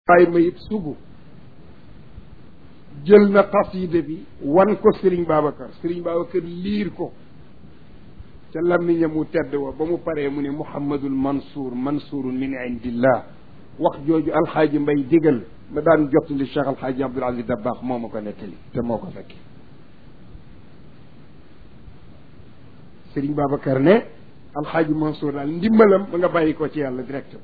waaye ma it sugu jël na xasida bi wan ko Serigne Babacar Serigne Babacar liir ko ca làmmiñam mu tedd wa ba mu paree mu ne Mouhamadul Mansour Mansourun min indillah wax jooju alxaaji mbay digal ma daan jottali Cheikh alxaaji Abdoul Aziz Dabakh moo ma ko nettali te moo ko fekki Serigne Babacar ne alxaaji Mansour daal ndimbalam ba nga bàyyi ko ci yàlla directement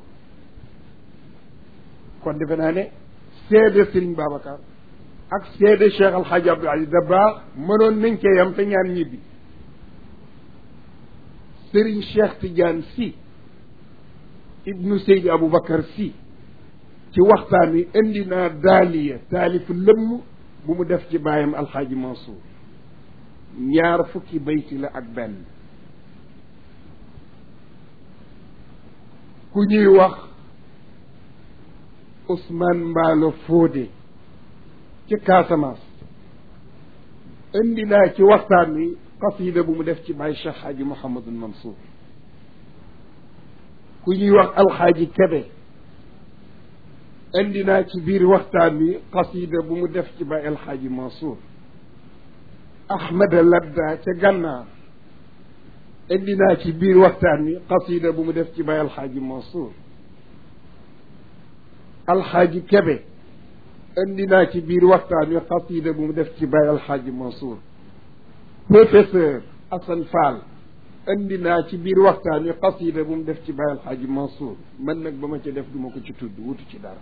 kon defe naa ne seede Serigne Babacar ak seede Cheikh alxaaji Abdoul Aziz Dabakh mënoon nañ cee yam te ñaan ñibbi Serigne Cheikh Tidiane Sy ibnu Seydi Aboubacar Sy ci waxtaan wi indi naa daaliya taalif lëmm bu mu def ci baayam alxaaji Mansour ñaar fukki bayti la ak benn ku ñuy wax Ousmane Mbaalo Fodé ci Casamance indi naa ci waxtaan wi qasida bu mu def ci baay Cheikh Xaaji Mouhamadul Mansour ku ñuy wax alxaaji Kebe indi naa ci biir waxtaan wi qasida bu mu def ci baay alxaaji Mansour Ahmada Ladda ca gànnaar indi naa ci biir waxtaan wi qasida bu mu def ci baay alxaaji Mansour alxaaji Kebe indi naa ci biir waxtaan wi qasida bu mu def ci baay alxaaji Mansour professeur Assane Fall indi naa ci biir waxtaan wi qasida bu mu def ci baay alxaaji Mansour man nag ba ma ca def du ma ko ci tudd wutu ci dara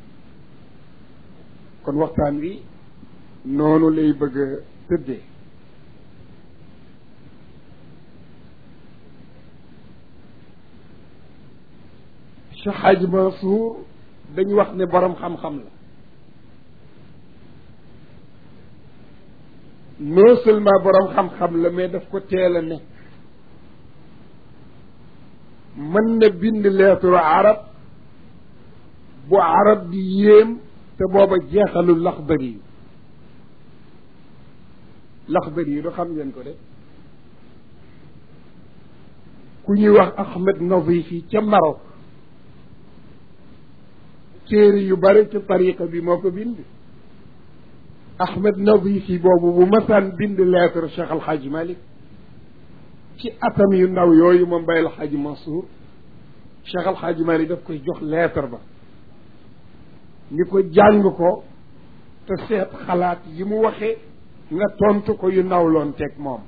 kon waxtaan wi noonu lay bëgg a tëddee Cheikh Hadj Mansour dañu wax ne borom xam-xam la non seulement borom xam-xam la mais daf ko teel a nekk mën na bind lettre arab bu arab di yéem te booba jeexalul laxdari yu laxdari yu du xam ngeen ko de ku ñuy wax Ahmed Nazif yi ca Maroc téere yu bari ci tariqa bi moo ko bind Ahmed Nazif yi boobu bu masaan bind lettre Cheikh Alxaaji Malik ci atam yu ndaw yooyu moom Baye Alxaaji Mansour Cheikh Alxaaji Malik daf koy jox lettre ba ni ko jàng ko te seet xalaat yi mu waxee nga tontu ko yu nawloon teg moom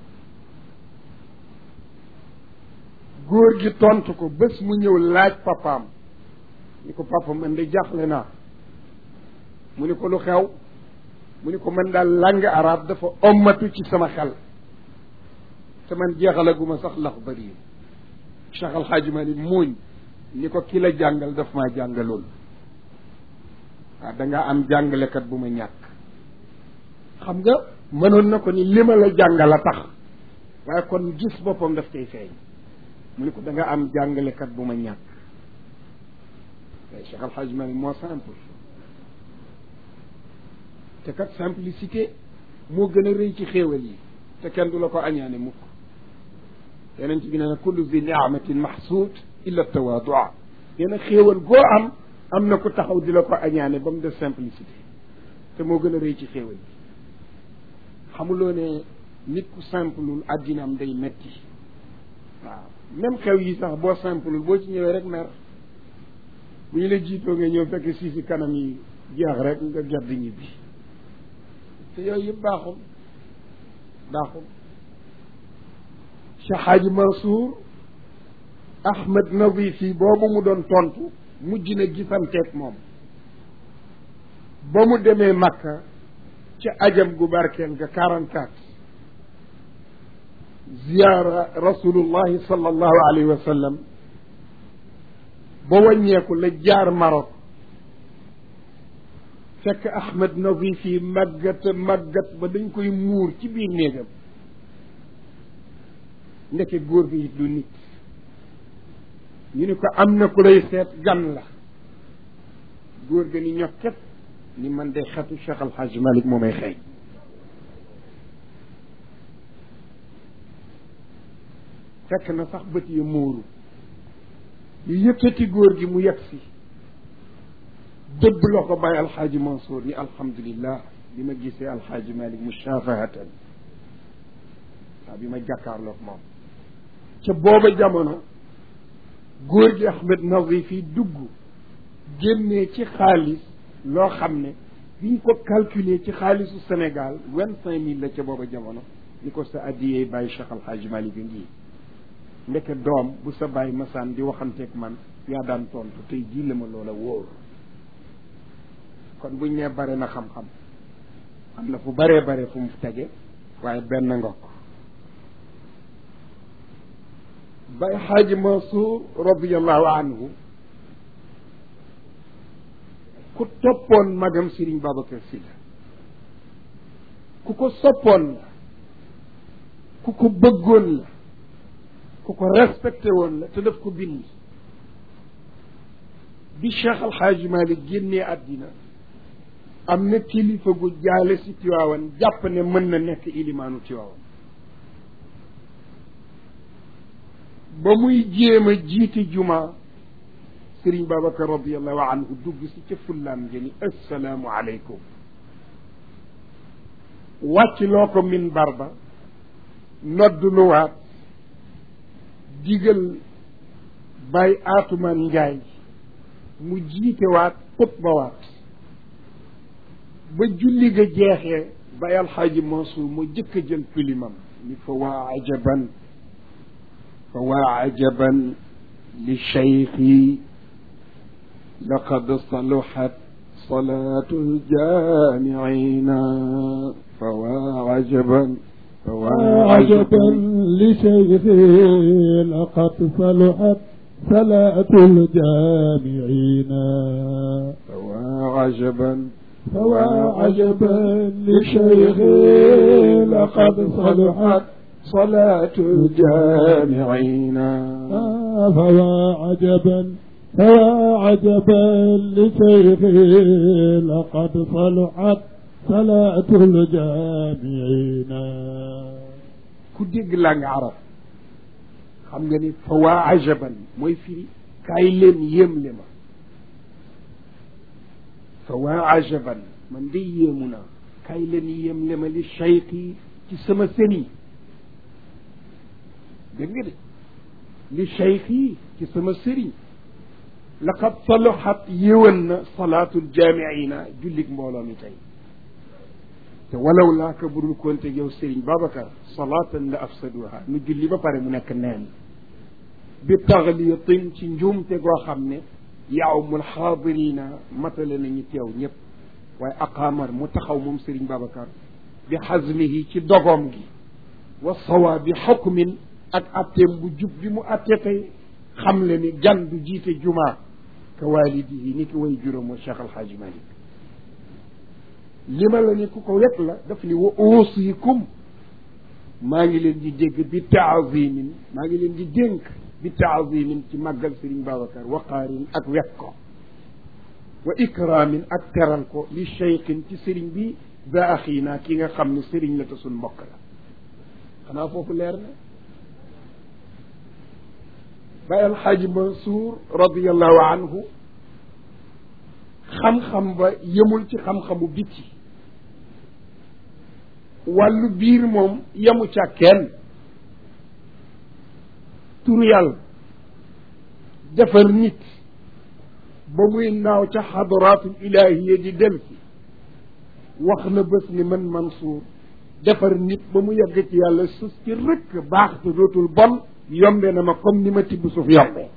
góor gi tontu ko bés mu ñëw laaj papaam ni ko papa man de jaaxle naa mu ni ko lu xew mu ni ko man daal langue arabe dafa ommatu ci sama xel te man jeexalaguma sax lax bari Cheikh Alxaaji Malik muuñ ni ko ki la jàngal daf maa jàngalool waaw da nga am jàngalekat bu ma ñàkk xam nga mënoon na ko ni li ma la jàngal a tax waaye kon gis boppam daf cay feeñ mu ni ko da nga am jàngalekat bu ma ñàkk waaye Cheikh Al Hadj Malick moo simple te kat simplicité moo gën a rëy ci xéewal yi te kenn du la ko añaane mukk yeneen ci bi nee na kullu zi niamatin mahsuud illa tawaadua nee na xéewal goo am am na ku taxaw di la ko añaane ba mu def simplicité te moo gën a rëy ci xéewal yi xamuloo ne nit ku simplul addinaam day metti waaw même xew yi sax boo simplul boo ci ñëwee rek mer bu ñu la jiitoo nga ñëw fekk si si kanam yi jeex rek nga gedd ñibbi te yooyu yëpp baaxul baaxul Cheikh Hadji Mansour Ahmed Nazif yi boobu mu doon tontu mujj na gisanteeg moom ba mu demee Makka ca ajam gu barkeel ga quarante quatre ziyaara rasulullahi sallallahu alayhi wa sallam ba wàññeeku la jaar Maroc fekk Ahmed Nazif yi màggat màggat ba dañ koy muur ci biir néegam ndeke góor gi it du nit ñu ni ko am na ku lay seet gan la góor ga ni ñokket ni man de xetu Cheikh Al Hadj Malick moo may xëy fekk na sax bët yi muuru ñu yëkkati góor gi mu yegg si dëbb la ko bàyyi alxaaji Mansour ni alhamdulillah bi ma gisee alxaaji Malik mushafahatan waaw bi ma jàkkaarloog moom ca booba jamono góor gi Ahmed Nazif yi dugg génnee ci xaalis loo xam ne biñ ko calculer ci xaalisu Sénégal vingt cinq mille la ca booba jamono ni ko sa addiyee bàyyi Cheikh alxaaji Malik a ngi ndeke doom bu sa bàyyi masaan di waxanteeg man yaa daan tontu tey jii la ma loola wóor kon buñ nee bare na xam-xam am na fu baree bare fu mu tege waaye benn ngokk bay xaaji Mansour radiallahu anhu ku toppoon magam Serigne Babacar Sy la ku ko soppoon la ku ko bëggoon la ku ko respecté woon la te daf ko bind bi Cheikh Alxaaji Malik génnee àddina am na kilifa gu jaale si Tiwaawan jàpp ne mën na nekk ilimaanu Tiwaawan ba muy jéem a jiite juma Sëriñ Babacar radiallahu anhu dugg si ca fullaam jëni assalaamu aleykum wàcc loo ko minbar ba nodd luwaat digal bàyyi aatumaan njaay mu jiite waat xutba waat ba julli ga jeexee bay alxaaji Mansour moo jëkk a jël pilimam ni fa waa ajaban fa waa ajaban li cheikhi laqad saluhat salatu ljamiina fa waa ajaban fa waa عجبا لشيخه لقد صلحت صلاة الجامعين فوا عجبا فوا عجبا لشيخه لقد صلحت صلاة الجامعين فوا عجبا فوا عجبا لشيخه لقد صلحت صلاة الجامعين ku dégg laa nga arab xam nga ni fa waa ajaban mooy firi kaay leen yéemle ma fa waa ajaban man de yéemu naa kaay leen yéemle ma li cheikh yi ci sama sëriñ dégg nga de li cheikh yi ci sama sëriñ laqad saluhat yéwan na salaatul jaamiina jullig mbooloo mi tey te walaw laa ka budul konte yow Serigne Babacar salaatan la afsaduha nu julli ba pare mu nekk neen bi taxliyatin ci njuumte goo xam ne yaawmul xaadirina matale nañu teew ñëpp waaye aqaamar mu taxaw moom Serigne Babacar bi xasmihi ci dogoom gi wa sawaabi xukmin ak atteem bu jub bi mu atte tey xam le ni gan du jiite jumaa ka waalidihi ni ki way juróom wa Cheikh Alxaaji Malik li ma la ni ku ko wet la daf ni wa uusikum maa ngi leen di dégg bi taazimin maa ngi leen di dénk bi taazimin ci màggal Serigne Babacar waqaarin ak wet ko wa ikraamin ak teral ko li cheikhin ci Serigne bi za axiina ki nga xam ne Serigne la te suñ mbokk la xanaa foofu leer na Baye Alxaaji Mansour radiallahu anhu xam-xam ba yemul ci xam-xamu biti wàllu biir moom yemu ca kenn turu yàlla defar nit ba muy naaw ca xadaraatul ilahiya di dem si wax na bés ni man Mansour defar nit ba mu yegg ci yàlla sus ci rëkk baax te dootul bon yombe na ma comme ni ma tibb suuf yombee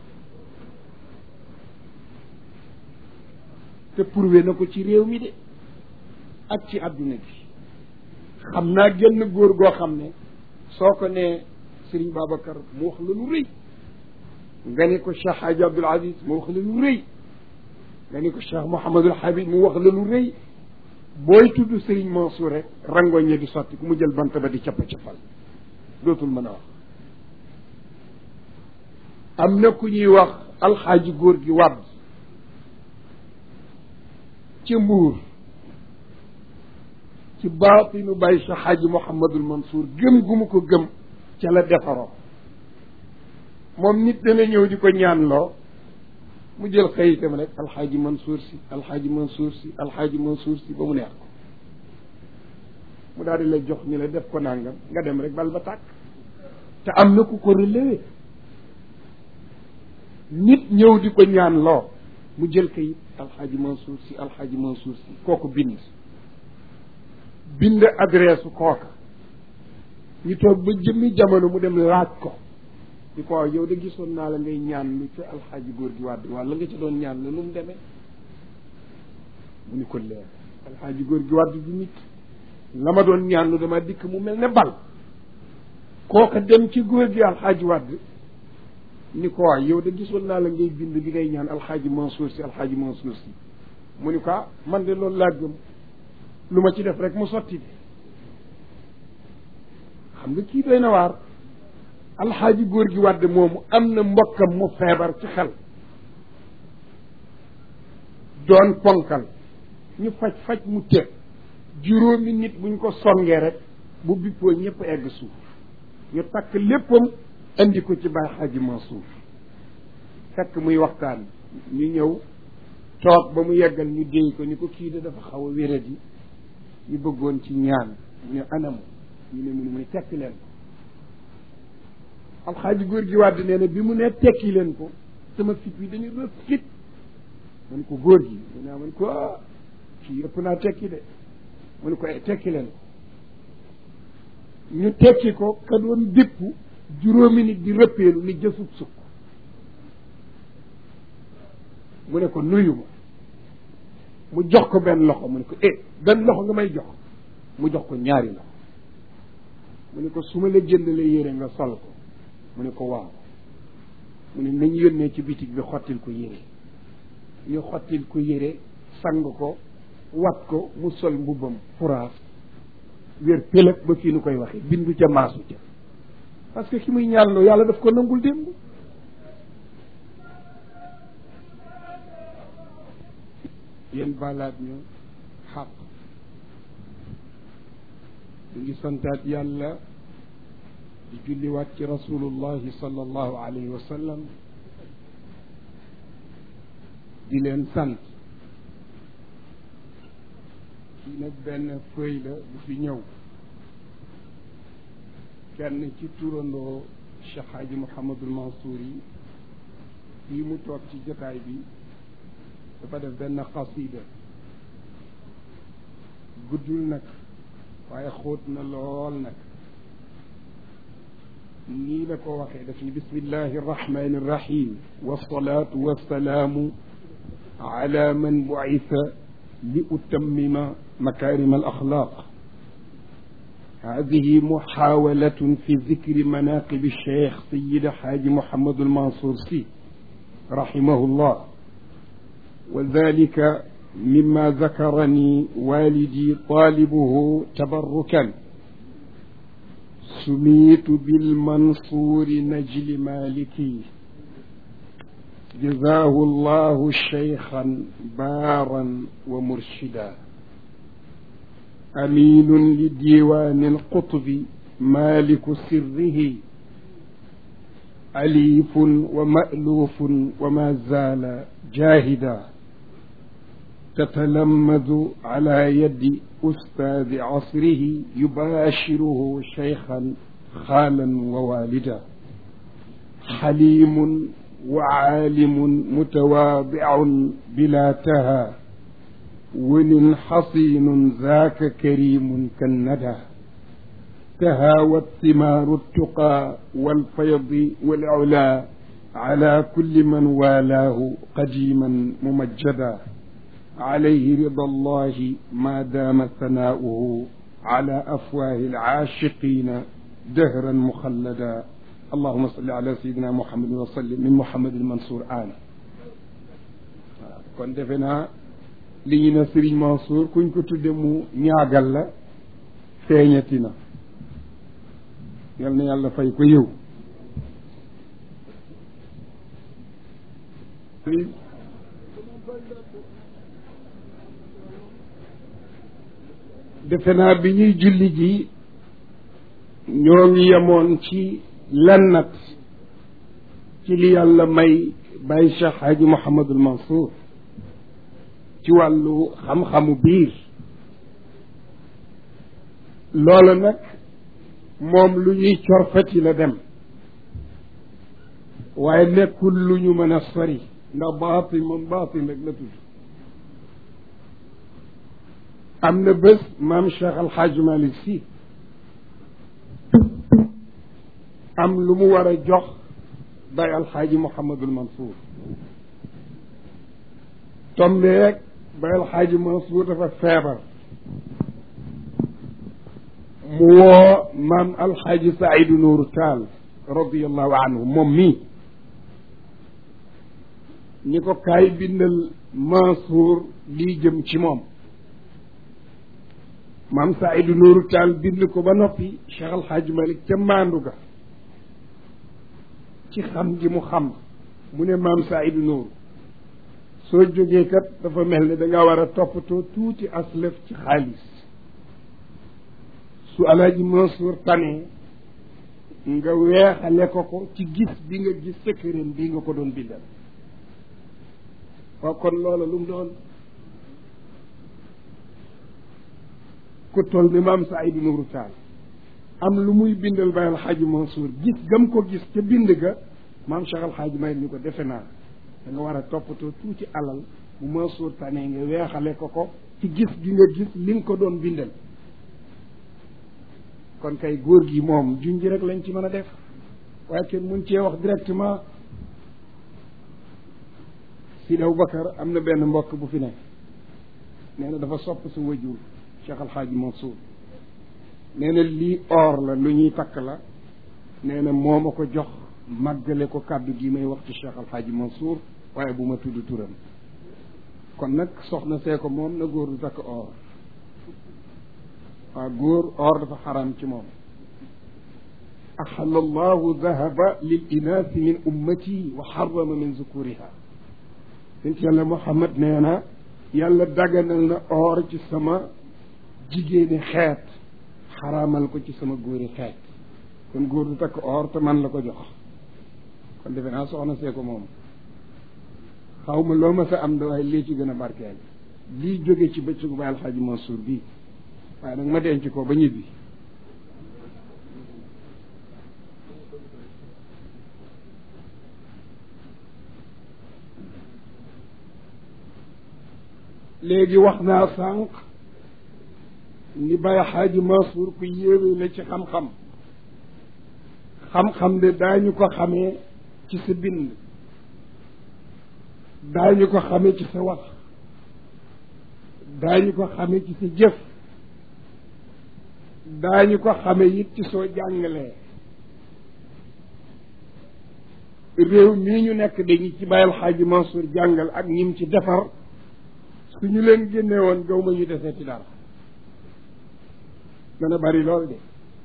te prouvé na ko ci réew mi de ak ci àdduna bi xam naa genn góor goo xam ne soo ko nee Serigne Babacar mu wax la lu rëy nga ne ko Cheikh Hadji Abdoul Aziz mu wax la lu rëy nga ne ko Cheikh Mouhamadul Habib mu wax la lu rëy booy tudd Serigne Mansour rek rangoñ ñe di sotti ku mu jël bant ba di cappa cappal dootul mën a wax am na ku ñuy wax alxaaji góor gi wàdd ci mbuur ci baatinu bàyyi sa xaaji Mouhamadul Mansour gëm gu mu ko gëm ca la defaroo moom nit dana ñëw di ko ñaanloo mu jël xëyitam rek alxaaji Mansour si alxaaji Mansour si alxaaji Mansour si ba mu neex ko mu daal di la jox ni la def ko nangam nga dem rek bal ba tàkk te am na ku ko relevé nit ñëw di ko ñaan loo mu jël kayit alxaaji Mansour si alxaaji Mansour si kooku bind bind adresse kooka ñu toog ba jëmmi jamono mu dem laaj ko di ko waaw yow de gisoon naa la ngay ñaan lu ci alxaaji góor gi wàdd wàll nga ci doon ñaan la nu mu demee mu ni ko leer alxaaji góor gi wàdd du nit la ma doon ñaan lu dama dikk mu mel ne bal kooka dem ci góor gi alxaaji wàdd ni ko waaw yow de gisoon naa la ngay bind bi ngay ñaan alxaaji Mansour si alxaaji Mansour si mu ni ko ah man de loolu laa gëm lu ma ci def rek mu sotti de xam nga kii doy na waar alxaaji góor gi wàdd moomu am na mbokkam mu feebar ci xel doon ponkal ñu faj faj mu tëb juróomi nit buñ ko songee rek bu bippoo ñëpp egg suuf ñu takk léppam indi ko ci Baay Xaaji Mansour fekk muy waxtaan ñu ñëw toog ba mu yeggal ñu déy ko ni ko kii de dafa xaw a wéradi ñu bëggoon ci ñaan mu ne anamu ñu ne mu ne mu ne tekki leen ko alxaaji góor gi wàdd nee na bi mu ne tekki leen ko sama fit bi dañu rëf fit man ko góor gi mu ne man ko ah kii ëpp naa tekki de mu ne ko tekki leen ko ñu tekki ko ka doon bépp juróomi nit di rëppeelu ni jësub sukk mu ne ko nuyu ma mu jox ko benn loxo mu ne ko eh benn loxo nga may jox mu jox ko ñaari loxo mu ne ko su ma la jëndalee yére nga sol ko mu ne ko waaw mu ne nañ yónnee ci bitig bi xottil ko yére ñu xottil ko yére sang ko wat ko mu sol mbubbam furaas wér pëlëg ba fii nu koy waxee bindu ca maasu ca parce que ki muy ñaanloo yàlla daf ko nangul démb yéen baalaat ñu xaq ñu ngi santaat yàlla di julliwaat ci rasulullahi sallallahu alayhi wa sallam di leen sant kii nag benn feuille la bu fi ñëw kenn ci turandoo Cheikh Hadji Mouhamadul Mansour yi fii mu toog ci jotaay bi dafa def benn xasida guddul nag waaye xóot na lool nag nii la ko waxee daf ni bismillahi arrahmani irrahim wasalaatu wasalaamu ala man buisa li utammima makarim alaxlaq هذه محاولة في ذكر مناقب الشيخ سيد حاج محمد المنصور سي رحمه الله وذلك مما ذكرني والدي طالبه تبركا سميت بالمنصور نجل مالكي جزاه الله شيخا بارا ومرشدا أمين لديوان القطب مالك سره أليف ومألوف وما زال جاهدا تتلمذ على يد أستاذ عصره يباشره شيخا خالا ووالدا حليم وعالم متواضع بلا تهى ول حصين ذاك كريم كالندى تهاوت ثمار التقى والفيض والعلا على كل من والاه قديما ممجدا عليه رضا الله ما دام ثناؤه على أفواه العاشقين دهرا مخلدا اللهم صل على سيدنا محمد وسلم من محمد المنصور آل kon defe naa li ñu ne Serigne Mansour kuñ ko tudde mu ñaagal la feeñati na yal na yàlla fay ko yiw defe naa bi ñuy julli ji ñoo ngi yemoon ci lennat ci li yàlla may bàyyi Cheikh Hadji Mouhamadul Mansour ci wàllu xam-xamu biir loola nag moom lu ñuy corfati la dem waaye nekkul lu ñu mën a sori ndax baatin moom baatin rek la tudd am na bés maam Cheikh Al Hadj Malick Sy am lu mu war a jox bay alxaaji Mouhamadul Mansour tombeeg bay alxaaji Mansour dafa feebar mu woo maam alxaaji Saidu Nuuru Taal radiallahu anhu moom mii ñi ko kaay bindal Mansour lii jëm ci moom maam Saidu Nuuru Taal bind ko ba noppi Cheikh alxaaji Malik ca maandu ga ci xam gi mu xam mu ne maam Saidu Nuuru soo jógee kat dafa mel ne danga war a toppatoo tuuti aslëf ci xaalis su alaaji Mansour tane nga weexale ko ko ci gis bi nga gis sëkkëram bii nga ko doon bindal waaw kon loola lu mu doon ku toll ni maam Saidu Nuuru Taal am lu muy bindal bay alxaaji Mansour gis gam ko gis ca bind ga maam Cheikh alxaaji may ni ko defe naa da nga war a toppatoo tuuti alal bu Mansour tane nga weexale ko ko ci gis gi nga gis li nga ko doon bindal kon kay góor gi moom junj rek lañ ci mën a def waaye kenn mun cee wax directement Sidi Aboubacar am na benn mbokk bu fi nekk nee na dafa sopp sa wajur Cheikh alxaaji Mansour nee na lii or la lu ñuy takk la nee na moo ma ko jox màggale ko kàddu gi may wax ci Cheikh alxaaji Mansour waaye bu ma tudd turam kon nag soxna see ko moom na góor du takk or waaw góor or dafa xaram ci moom axala allahu dahaba lil inaasi min ummati wa xarama min zukuriha sent yàlla Muhammad nee na yàlla daganal na or ci sama jigéeni xeet xaraamal ko ci sama góori xeet kon góor du takk or te man la ko jox kon defe naa soxna see ko moom xaw ma loo ma sa am da waaye lii ci gën a barkeel lii jóge ci bëccëgu ba alxaaji Mansour bii waaye nag ma denc ko ba ñibbi léegi wax naa sànq ni Baye Xaaji Mansour ku yéeme la ci xam-xam xam-xam de daañu ko xamee ci sa bind daañu ko xamee ci sa wax daañu ko xamee ci sa jëf daañu ko xamee it ci soo jàngalee réew mii ñu nekk dañu ci bàyyil xaaji Mansour jàngal ak ñim ci defar su ñu leen génne woon gaw ma ñu desee ci dara dana bari lool de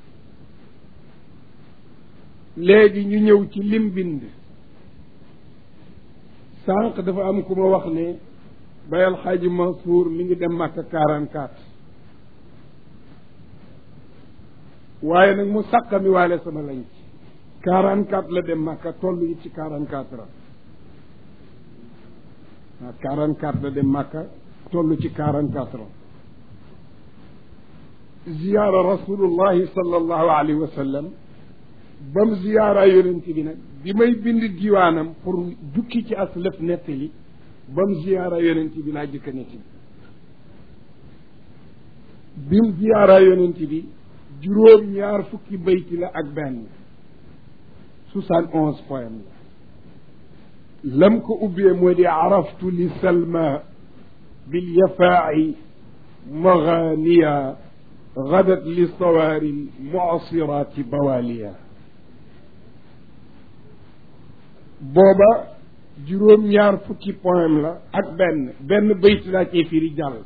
léegi ñu ñëw ci lim bind sànq dafa am ku ma wax ne bayal xaaji Mansour mi ngi dem Màkka quarante quatre waaye nag mu sàqami waale sama lañ ci quarante quatre la dem Màkka toll it ci quarante quatre ans waaw quarante quatre la dem Màkka toll ci quarante quatre ans ziyaara rasulullahi sallallahu alayhi wa sallam ba mu ziyaara yonent bi nag bi may bind diwaanam pour jukki ci as lëf nettali ba mu ziyaara yonent bi laa jëkk a nettali bi mu ziyaara yonent bi juróom ñaar fukki bayti la ak benn soixante onze poème la lam ko ubbee moo di araftu li salma bil yafaa'i maganiya gadat li sawaari muasiraati bawaliya booba juróom-ñaar fukki poème la ak benn benn bayt laa cee firi jàll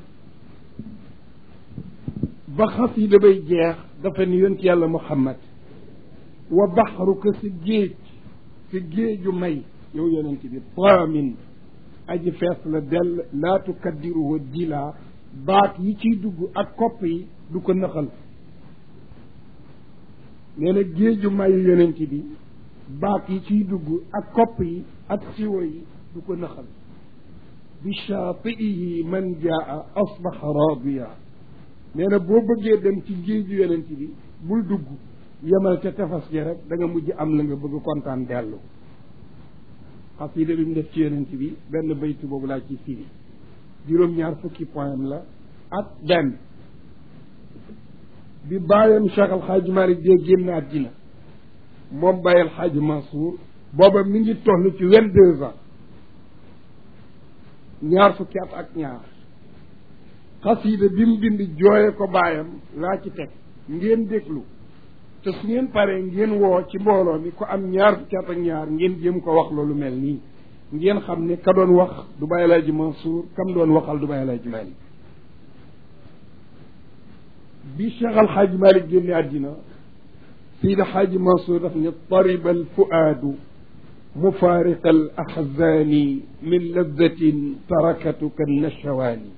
ba xasida bay jeex dafa ni yonent yàlla muhammad wa baxruka sa géej sa géeju may yow yonent bi taamin aji fees la dell laa tukaddiruhu dila baat yi ciy dugg ak kopp yi du ko nëxal nee na géeju mayu yonent bi baat yi ciy dugg ak kopp yi ak siwo yi du ko naxal bi shaatiihi man jaa asbaxa raadiya nee na boo bëggee dem ci géeju yonent bi bul dugg yemal ca tefas gi rek da nga mujj am la nga bëgg kontaan dellu xasida bi mu def ci yonent bi benn baytu boobu laa ci firi juróom-ñaar fukki point la ak benn bi bàyyam Cheikh Al Hadj Malick dee génn àddina moom Baye El Hadj Mansour booba mi ngi toll ci vingt deux ans ñaar fukki at ak ñaar xasida bi mu bind jooye ko baayam laa ci teg ngeen déglu te su ngeen paree ngeen woo ci mbooloo mi ko am ñaar fukki at ak ñaar ngeen jéem ko wax loolu mel nii ngeen xam ne ka doon wax du Baye El Hadj Mansour kam doon waxal du Baye El Hadj Malick bi Cheikh Al Hadj Malick génne àddina Seydi Hadj Mansour daf ne tariba al fuaadu mufaariqa al axzaani min lazzatin tarakatuka nashawaani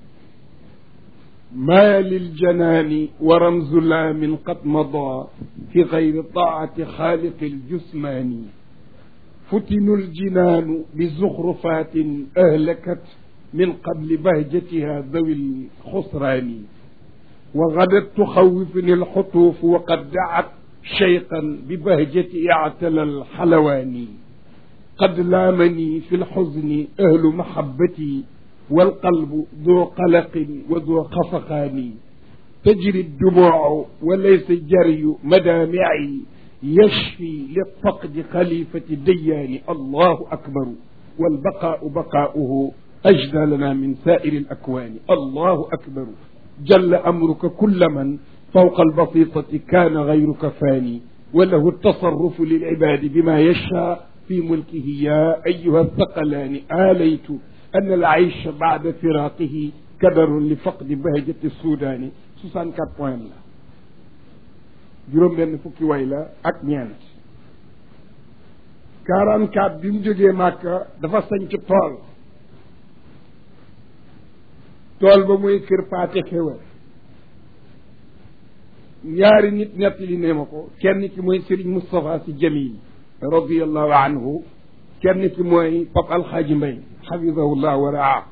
ما للجنان ورمز لام قد مضى في غير طاعة خالق الجسمان فتن الجنان بزخرفات أهلكت من قبل بهجتها ذوي الخسران وغدت تخوفني الحطوف وقد دعت شيقا ببهجة اعتلى الحلوان قد لامني في الحزن أهل محبتي والقلب ذو قلق وذو خفقان تجري الدموع وليس الجري مدامعي يشفي للفقد خليفة ديان الله أكبر والبقاء بقاؤه أجدى لنا من سائر الأكوان الله أكبر جل أمرك كل من فوق البسيطة كان غيرك فاني وله التصرف للعباد بما يشاء في ملكه يا أيها الثقلان آليت أن العيش بعد فراقه كدر لفقد بهجة السودان 64 point la juróom benn fukki way la ak ñeent 44 bi mu jógee Màkka dafa sañ ci tool tool ba muy kër paate xéwal ñaari nit nettali ne ma ko kenn ki mooy Serigne Moustapha Sy Jamil radiallahu anhu kenn ki mooy Pap Alxaaji Mbay xafidahullah wa raa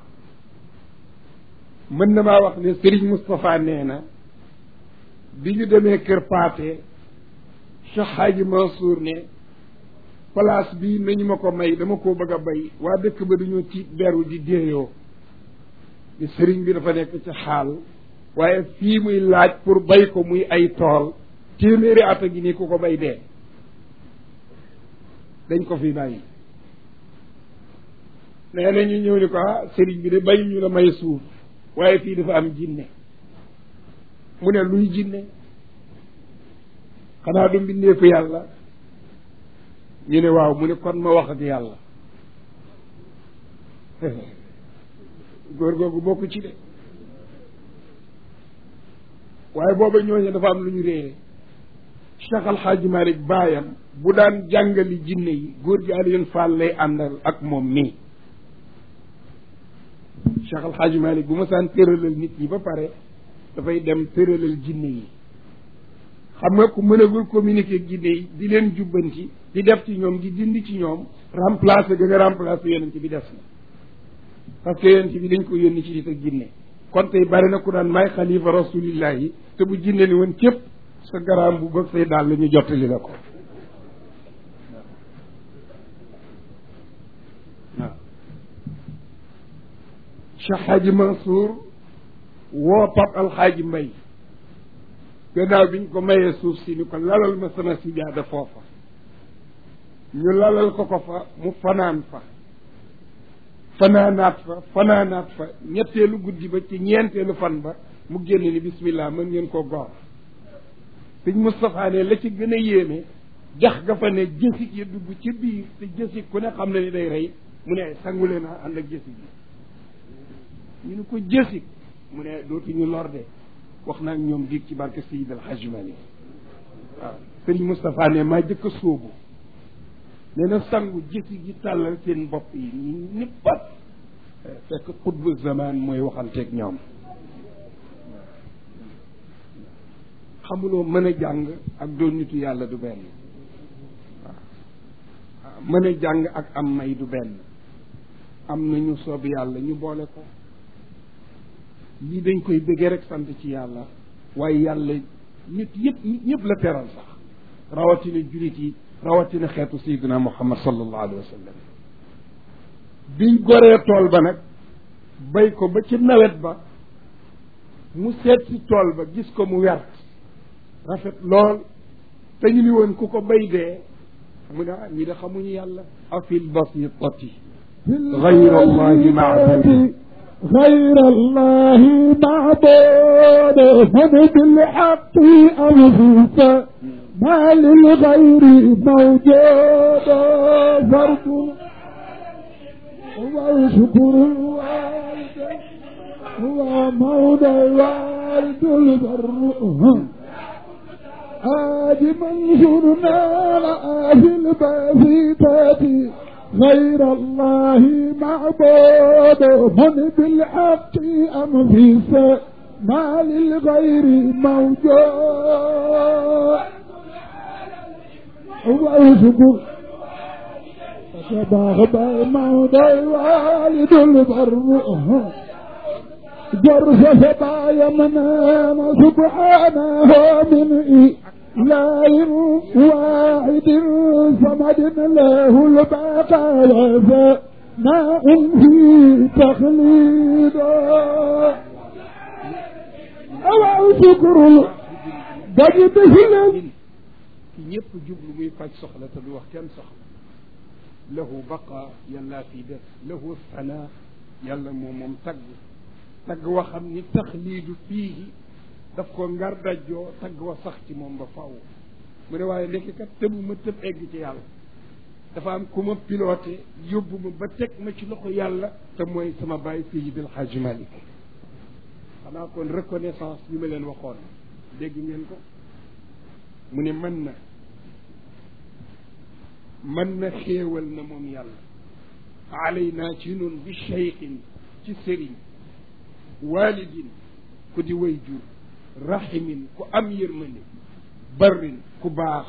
mën na maa wax ne Serigne Moustapha nee na bi ñu demee kër paate Cheikh Xaaji Mansour ne place bi nañu ma ko may dama koo bëgg a bay waa dëkk ba dañoo tiit beru di déeyoo ni sëriñ bi dafa nekk ci xaal waaye fii muy laaj pour bay ko muy ay tool téeméeri at a ngi nii ku ko bay dee dañ ko fi bàyyi nee na ñu ñëw ni ko ah sëriñ bi de bay ñu la may suuf waaye fii dafa am jinne mu ne luy jinne xanaa du mbindeefu yàlla ñu ne waaw mu ne kon ma wax ak yàlla góor googu bokk ci de waaye booba ñooñu dafa am lu ñu réere Cheikh Al Hadj Malick baayam bu daan jàngali jinne yi góor gi Alioune Fall lay àndal ak moom mii Cheikh Al Hadj Malick bu ma saan tëralal nit ñi ba pare dafay dem tëralal jinne yi xam nga ku mënagul communiquer jinne yi di leen jubbanti di def ci ñoom di dindi ci ñoom remplacer ga nga remplacer yonent bi def na parce que yonent bi dañ ko yónni ci nit ak jinne kon tey bari na ku daan may xalifa rasulillahi te bu jinne ni woon cëpp sa garaam bu bëgg say daal la ñu jottali la ko waaw Cheikh Hadji Mansour woo Pap Alxaaji Mbay gannaaw bi ñu ko mayee suuf si ni ko lalal ma sama sijaada foofa ñu lalal ko ko fa mu fanaan fa fanaanaat fa fanaanaat fa ñetteelu guddi ba ci ñeenteelu fan ba mu génn ni bismillah mën ngeen ko goor sëñ Moustapha ne la ci gën a yéeme jax ga fa ne jësig ya dugg ci biir te jësig ku ne xam na ni day rey mu ne sangule naa ànd ak jësig yi ñu ne ko jësig mu ne dootuñu lor de wax naa ñoom diig ci barke Seyid El Hadj Malick waaw sëriñ Moustapha ne maa jëkk a sóobu nee na sangu jësi gi tàllal seen bopp yi ñu nippat fekk xutbu zaman mooy waxanteeg ñoom xamuloo mën a jàng ak doon nitu yàlla du benn waaw mën a jàng ak am may du benn am nañu soob yàlla ñu boole ko lii dañ koy bëggee rek sant ci yàlla waaye yàlla nit yëpp nit ñëpp la teral sax rawatina julit yi rawatina xeetu sayyidina muhammad sallallahu alayhi wa sallam biñ goree tool ba nag bay ko ba ci nawet ba mu seet si tool ba gis ko mu wert rafet lool te ñu ni woon ku ko bay dee mu ne ah ñi de xamuñu yàlla afil basitati غير الله معبود غير الله معبود من بالحق أنفس ما للغير موجود فرد وشكر الوالد هو مولى الوالد البر آج منشورنا لآهي الباسطات غير الله معبود من بالحق أم في ما للغير موجود وأشكر تباغب موضع والد البر جرس سبايا منام سبحانه من إله واحد صمد له البقاء وفناء في تخليدا أو شكر دجد هلم ki ñëpp jublu muy faj soxla te du wax kenn soxla lahu baqa yàllaa fi def lahu sana yàlla moom moom tagg tagg wa xam ni taxliidu fii daf ko ngar dajjoo tagg wa sax ci moom ba faw mu ne waaye léegi kat tëbu ma tëb egg ci yàlla dafa am ku ma piloté yóbbu ma ba teg ma ci loxo yàlla te mooy sama bàyyi Seydil Hadji Malick xanaa kon reconnaissance bi ma leen waxoon dégg ngeen ko mu ne mën na mën na xéewal na moom yàlla alaynaa ci nun bi cheikhin ci sëriñ walidin ku di way jur rahimin ku am yërmande barrin ku baax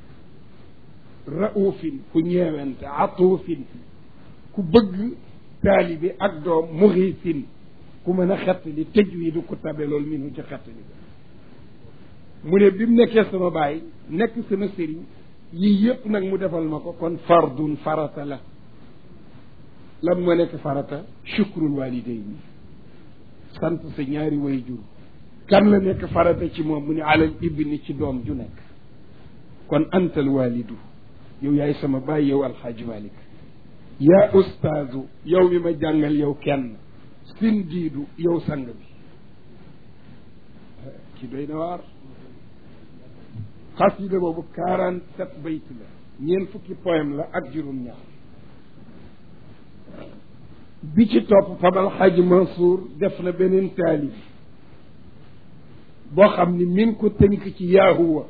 raufin ku ñeewante atuufin ku bëgg taalibi ak doom muxiisin ku mën a xettali tëj wi du ku tabe loolu minu ci xettali mu ne bi mu nekkee sama baay nekk sama sëriñ yii yëpp nag mu defal ma ko kon fardun farata la lan moo nekk farata shukrul walidayni sant sa ñaari way jur kan la nekk farata ci moom mu ne alal ibni ci doom ju nekk kon antal walidu yow yaay sama baay yow alxaaji malik yaa ustaazu yow mi ma jàngal yow kenn sin diidu yow sang bi ci doy na waar xasida boobu quarante sept bayt la ñeent fukki poème la ak juróom-ñaar bi ci topp fabal xaj Mansour def na beneen taalif boo xam ni mi ngi ko tënk ci yaahuwa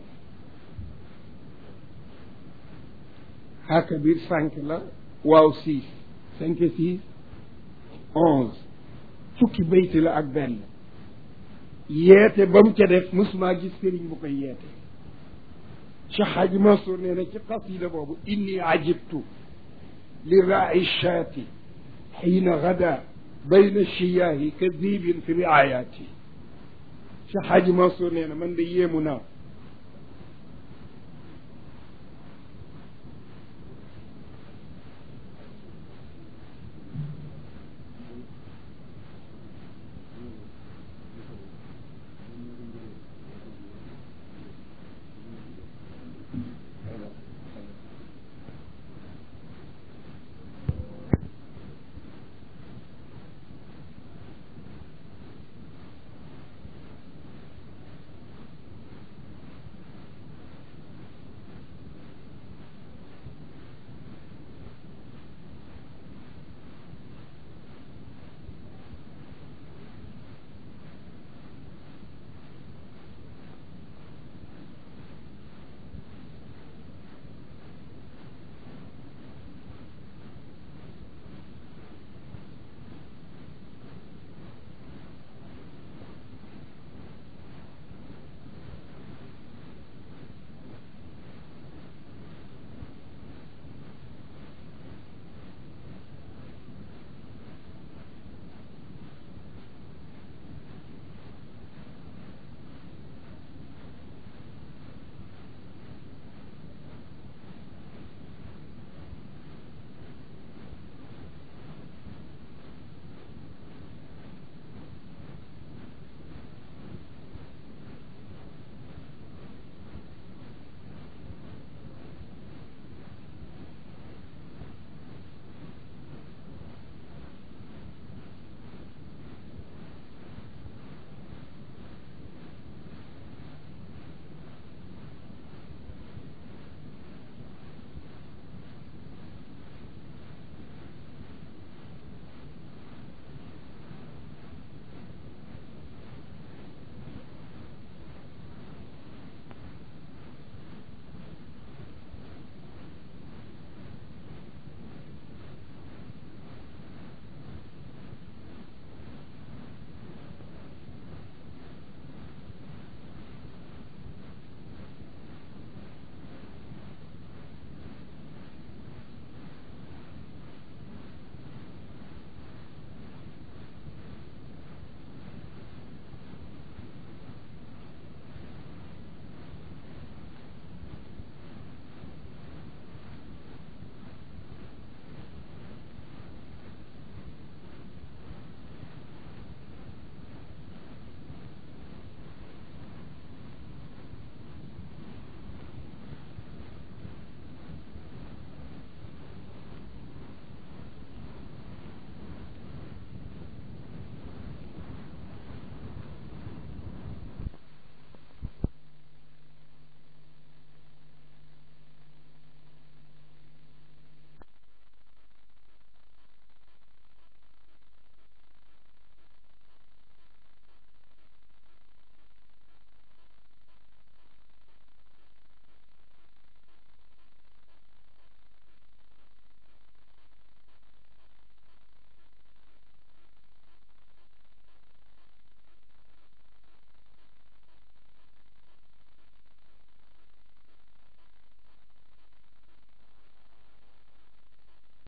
xaaka biir cinq la waaw six cinq six onze fukki bayt la ak benn yeete ba mu ca def musuma gis sëriñ bu koy yeete Cheikh Hadji Mansour nee na ci qasida boobu inni ajibtu li raai shaati xiina gada bayna shiyaahi ka diibin fi riayaati Cheikh Hadji Mansour nee na man de yéemu naa